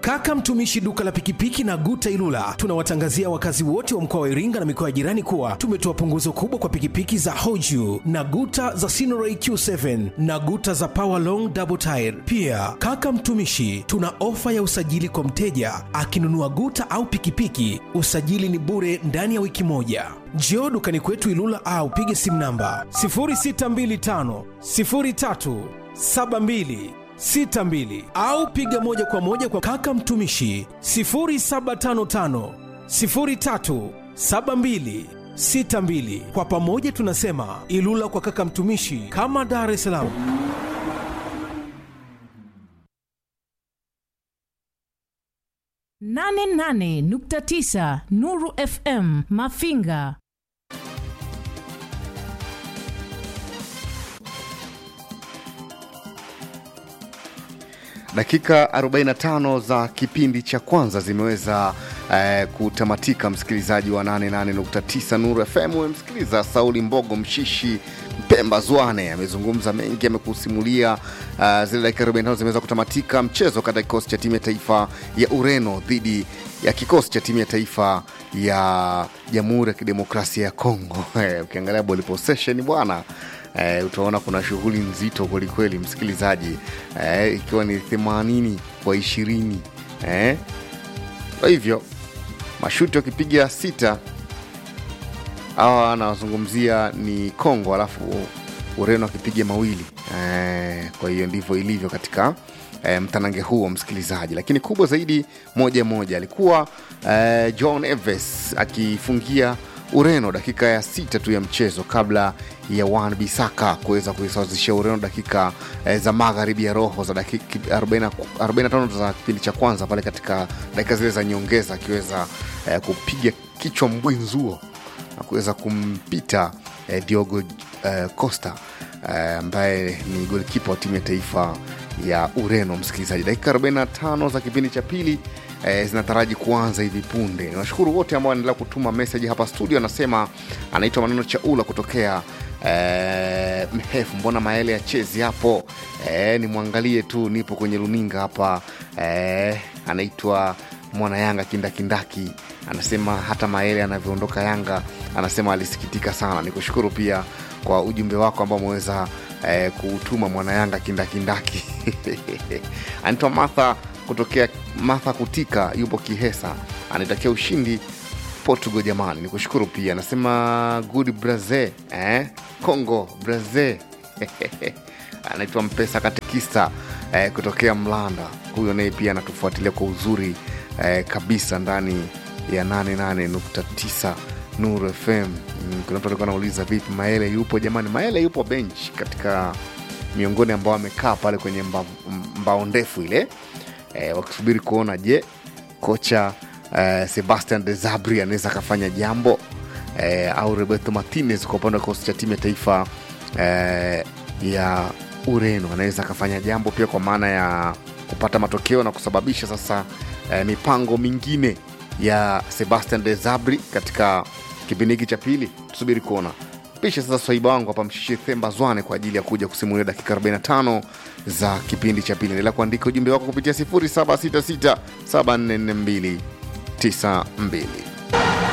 Kaka Mtumishi duka la pikipiki na Guta Ilula, tunawatangazia wakazi wote wa mkoa wa Iringa na mikoa ya jirani kuwa tumetoa punguzo kubwa kwa pikipiki za Hoju na Guta za Sinoray Q7 na Guta za Power Long Double Tire. Pia kaka Mtumishi, tuna ofa ya usajili kwa mteja akinunua Guta au pikipiki, usajili ni bure ndani ya wiki moja. Njoo dukani kwetu Ilula au pige simu namba 0625 03 72 62 au piga moja kwa moja kwa kaka Mtumishi 0755 03 72 62. Kwa pamoja tunasema Ilula kwa kaka Mtumishi, kama Dar es Salaam. nane nane nukta tisa Nuru FM Mafinga. Dakika 45 za kipindi cha kwanza zimeweza eh, kutamatika. Msikilizaji wa 88.9 Nuru FM, umemsikiliza Sauli Mbogo Mshishi Mpemba Zwane amezungumza mengi, amekusimulia uh, zile dakika 45 zimeweza kutamatika. Mchezo kati ya kikosi cha timu ya taifa ya Ureno dhidi ya kikosi cha timu ya taifa ya Jamhuri ya Kidemokrasia ya Kongo. Eh, Ukiangalia ball possession bwana eh, utaona kuna shughuli nzito kwelikweli msikilizaji, eh, ikiwa ni 80 kwa ishirini eh. Kwa hivyo mashuti wakipiga sita hawa anawazungumzia ni Kongo, alafu Ureno akipiga mawili eh, kwa hiyo ndivyo ilivyo katika eh, mtanange huo msikilizaji, lakini kubwa zaidi moja moja alikuwa eh, John Eves akifungia Ureno dakika ya sita tu ya mchezo kabla ya Wan Bisaka kuweza kuisawazishia Ureno dakika eh, za magharibi ya roho za dakika 40 45 za kipindi cha kwanza pale katika dakika zile za nyongeza akiweza eh, kupiga kichwa mbwinzuo na kuweza kumpita eh, Diogo eh, Costa eh, ambaye ni golikipa wa timu ya taifa ya Ureno. Msikilizaji, dakika 45 za kipindi cha pili eh, zinataraji kuanza hivi punde. Niwashukuru wote ambao wanaendelea kutuma meseji hapa studio. Anasema anaitwa Maneno Chaula kutokea eh, Mhefu, mbona maele ya chezi hapo eh, nimwangalie tu, nipo kwenye runinga hapa eh, anaitwa mwana Yanga kindakindaki anasema hata Maele anavyoondoka Yanga anasema alisikitika sana. Nikushukuru pia kwa ujumbe wako ambao umeweza eh, kuutuma mwana Yanga kindakindaki anaitwa Martha kutokea Martha Kutika, yupo Kihesa, anaitakia ushindi Portugal. Jamani, nikushukuru pia anasema good Brazil eh? Congo Brazil anaitwa Mpesa Katekista eh, kutokea Mlanda. Huyo naye pia anatufuatilia kwa uzuri eh, kabisa ndani ya 88.9 Nuru FM. Mm, Kuna mtu alikuwa anauliza vipi Maele yupo? Jamani, Maele yupo bench katika miongoni ambao amekaa pale kwenye mba, mbao ndefu ile eh, wakisubiri kuona je kocha eh, Sebastian de Zabri anaweza akafanya jambo eh, au Roberto Martinez kwa upande wa kikosi cha timu ya taifa eh, ya Ureno anaweza akafanya jambo pia kwa maana ya kupata matokeo na kusababisha sasa eh, mipango mingine ya Sebastian de Zabri katika kipindi hiki cha pili. Tusubiri kuona. Pisha sasa swaiba wangu hapa Mshishi Themba Zwane kwa ajili ya kuja kusimulia dakika 45 za kipindi cha pili. Endelea kuandika ujumbe wako kupitia 0766744292.